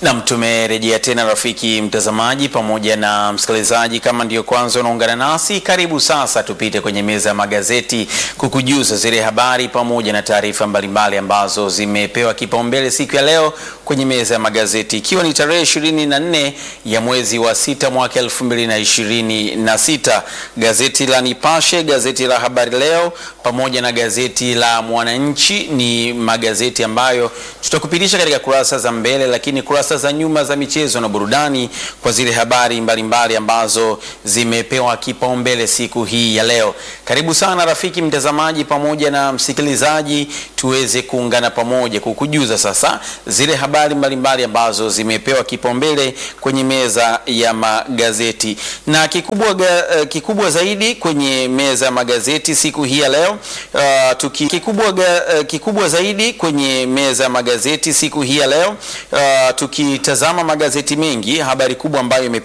Nam, tumerejea tena rafiki mtazamaji pamoja na msikilizaji. Kama ndiyo kwanza unaungana nasi, karibu sasa tupite kwenye meza ya magazeti kukujuza zile habari pamoja na taarifa mbalimbali ambazo zimepewa kipaumbele siku ya leo kwenye meza ya magazeti, ikiwa ni tarehe ishirini na nne ya mwezi wa sita mwaka elfu mbili na ishirini na sita. Gazeti la Nipashe, gazeti la Habari Leo pamoja na gazeti la Mwananchi ni magazeti ambayo tutakupitisha katika kurasa za mbele, lakini kurasa za nyuma za michezo na burudani kwa zile habari mbalimbali mbali ambazo zimepewa kipaumbele siku hii ya leo. Karibu sana rafiki mtazamaji pamoja na msikilizaji, tuweze kuungana pamoja kukujuza sasa zile habari mbalimbali mbali ambazo zimepewa kipaumbele kwenye meza ya magazeti na kikubwa, ga, kikubwa zaidi kwenye meza ya magazeti siku hii ya leo uh, tuki, kikubwa, ga, kikubwa zaidi kwenye meza ya magazeti siku hii ya leo uh, tukitazama magazeti mengi, habari kubwa ambayo